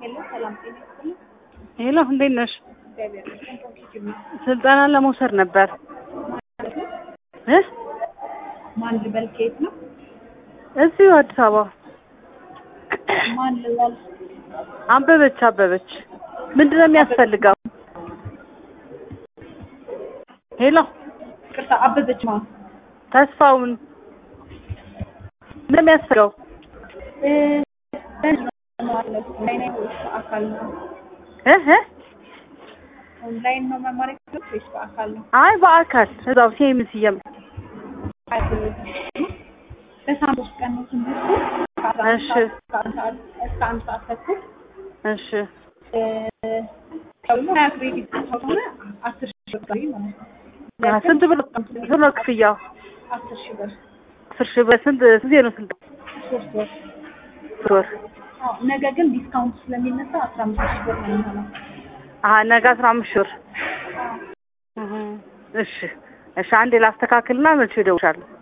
ሄሎ ሰላም ጤና ይስጥልኝ። ሄሎ እንዴት ነሽ? እግዚአብሔር ይመስገን። ኮምፒውተር ነው ስልጠና ለመውሰድ ነበር ማለት ነው። እ ማን ልበል? ከየት ነው? እዚሁ አዲስ አበባ ማን ልበል? አበበች አበበች ምንድን ነው የሚያስፈልገው? ሄሎ ቅርታ አበበች ማ ተስፋውን ምንድን ነው የሚያስፈልገው? እ ማለት ኦንላይን ነው ወይስ በአካል ነው? እ እ ኦንላይን ነው መማር የፈለግሽ ወይስ በአካል ነው? አይ በአካል እዛው ሴምስ እየም በሳምንት ውስጥ ቀን ነው ትምህርቱ ከአስራ አንድ እሺ። ሰዓት እስከ አንድ ሰዓት እስከ አንድ ሰዓት ተኩል እሺ እ ደግሞ ሀያ ክሬዲት ከሆነ አስር ሺህ ብር ማለት ነው። አ፣ ስንት ብር ስንት ነው ክፍያው? አስር ሺህ ብር አስር ሺህ ብር ስንት ስንት ነው ስንት ሶስት ወር ወር? አዎ ነገ ግን ዲስካውንት ስለሚነሳ አስራ አምስት ሺህ ብር ነው የሚሆነው። አሀ ነገ አስራ አምስት ሺህ ብር እህ፣ እሺ እሺ አንዴ ላስተካክልና መቼ እደውልልሻለሁ